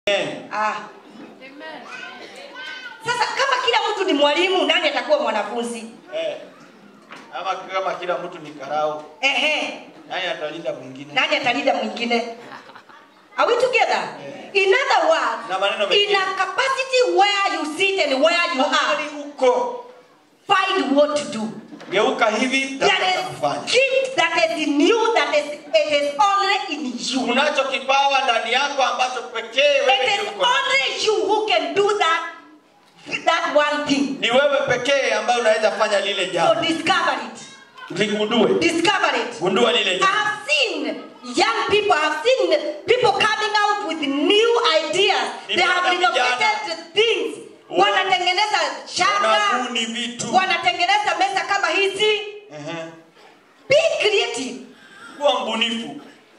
Amen. Ah. Sasa kama kila mtu ni mwalimu, nani atakuwa mwanafunzi? Eh. Ama kama kila mtu ni karau, Ehe, nani atalinda mwingine? nani atalinda mwingine? Are we together? In other words, Na maneno mengine. in a capacity where you sit and where you Mahali are, uko find what to do. geuka hivi There tafuta is kufanya. gift that is in you that is it is only in you. Unacho kipawa ndani yako ambacho pekee wewe It ndio is uko nacho. only you who can do that that one thing. Ni wewe pekee ambaye unaweza fanya lile So jambo. discover it. Ligundue. Discover it. Gundua lile I jambo. have seen young people, I have seen people coming out with new ideas. They have Nimeona vijana. renovated things. Wa- Wanatengeneza shanga, Wanabuni vitu. wanatengeneza meza kama hizi. Ehe. Be creative. Kuwa mbunifu.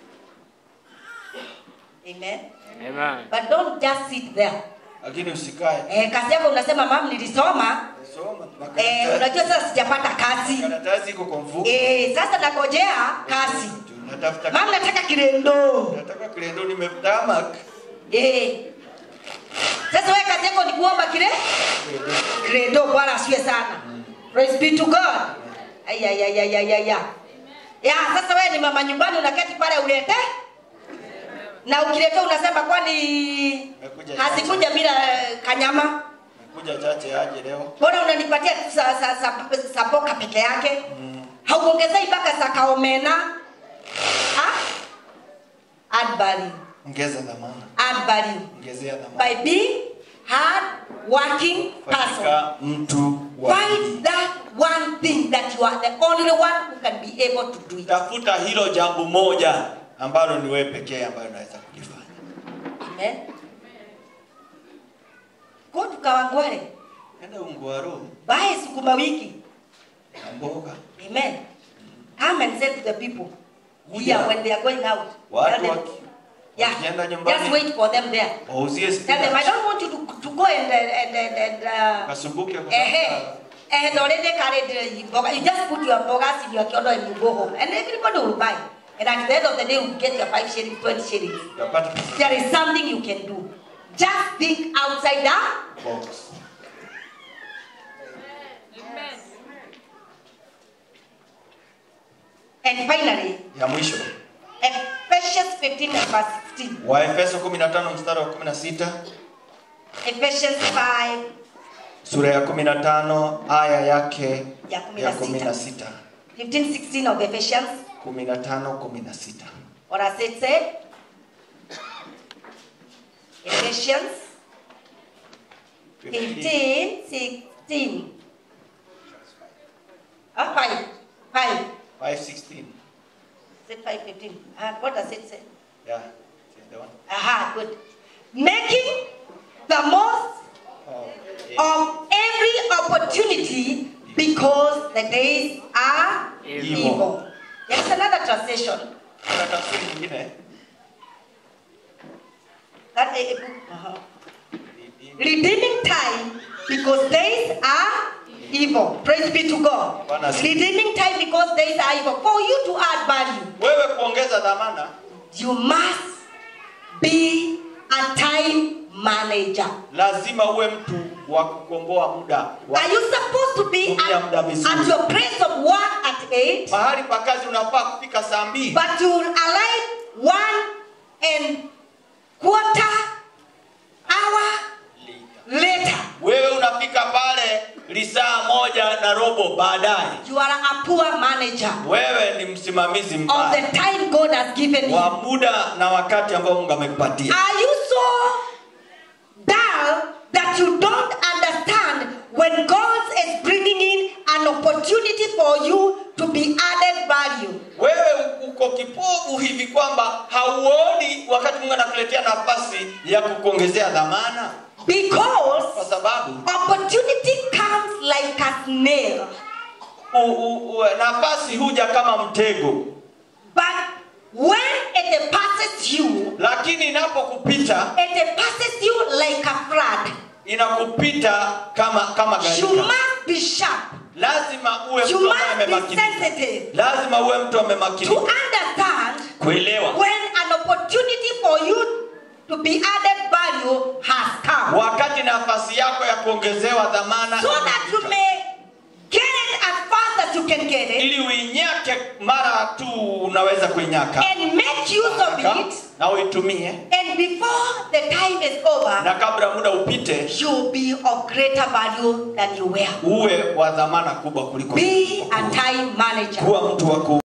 Amen. Amen. But don't just sit there. Lakini usikae. Eh, kazi yako unasema mam nilisoma. Soma Eh, makaratasi. unajua sasa sijapata kazi. Karatasi iko kwa mfuko. Eh, sasa nagojea kazi. Natafuta Mam nataka kirendo. nataka kilendo nimetamak. Eh. Sasa wewe kazi yako ni kuomba kile? Credo Bwana asiwe sana. Praise be to God. Aya ya ya ya ya ya. Ya sasa wewe ni mama nyumbani unaketi pale ulete? Na ukileta unasema kwani Nakuja hazikuja bila eh, kanyama? Kuja chache aje leo. Mbona unanipatia tu sa, sa, sa, sa boka peke yake? Hauongezei mpaka za kaomena? Ha? Add value. Ongeza dhamana. Add value. Ongezea dhamana. By being hard working person. Fanyika mtu wa bidii. Find that one thing that you are the only one who can be able to do it. Tafuta hilo jambo moja ambalo ni wewe pekee ambayo unaweza kulifanya. Amen. Go to Kawangware. Enda Ungwaru Buy sukuma wiki. na mboga. Amen. Come and say to the people here Yeah. when they are going out. Watu tell them, waki- yeah, wakienda nyumbani. just wait for them there. Wauzie Tell them, I spinach. don't want you to, to go and and and, and uh, Kasumbuke kwa eh, and already carried uh, boga. You just put your bogas in your kiodo and you go home, and everybody will buy. And at the end of the day, you get your five shillings, twenty shillings. utapata pesa There is something you can do. Just think outside the box. And finally, Ya mwisho. Ephesians 15 and verse 16. Waefeso 15 mstari wa 16, Ephesians 5 sura ya 15 aya yake Ya ya 16. 16. 15 16 of Ephesians. 15 16. Or as it said, Ephesians 15 16. Ah, 5. 5. 5:16. Is it 5 15? Ah, what does it say? Yeah. it's the one. Aha, good. Making the most Oh, of every opportunity because the days are Evil. evil. There's another translation. Kuna tafsiri nyingine. That a, a book. uh-huh. Redeeming time because days are evil. Praise be to God. Bwana asifiwe. Redeeming time because days are evil. For you to add value, Wewe kuongeza dhamana you must be a time manager. lazima uwe mtu wa kukomboa muda. Wa Are you supposed to be Tumia at, muda vizuri. at your place of work at 8? mahali pa kazi unafaa kufika saa mbili. But you will arrive one and quarter hour later. Wewe unafika pale lisaa moja na robo baadaye. You are a poor manager Wewe ni msimamizi of mbaya the time God has given you. wa muda na wakati ambao Mungu amekupatia. Are you so dull that you don't understand when God is bringing in an opportunity for you to be added value? Wewe uko kipofu hivi kwamba hauoni wakati Mungu anakuletea nafasi ya kukuongezea dhamana, kwa Because sababu opportunity comes like a snail. u, u, u, nafasi huja kama mtego, But when it passes you, lakini inapokupita it passes you like a flood. inakupita kama kama You gharika. must be sharp. Lazima uwe You mtu ambaye must be amemakinika. sensitive Lazima uwe mtu to amemakinika understand kuelewa when an opportunity for you to be added value has come. wakati nafasi yako ya kuongezewa dhamana So that you imefika. may get it as fast as you can get it ili uinyake mara tu unaweza kuinyaka and make use of it. na uitumie And before the time is over, na kabla muda upite you'll be of greater value than you were. uwe wa dhamana kubwa kuliko Be a time manager. kuwa mtu wa ku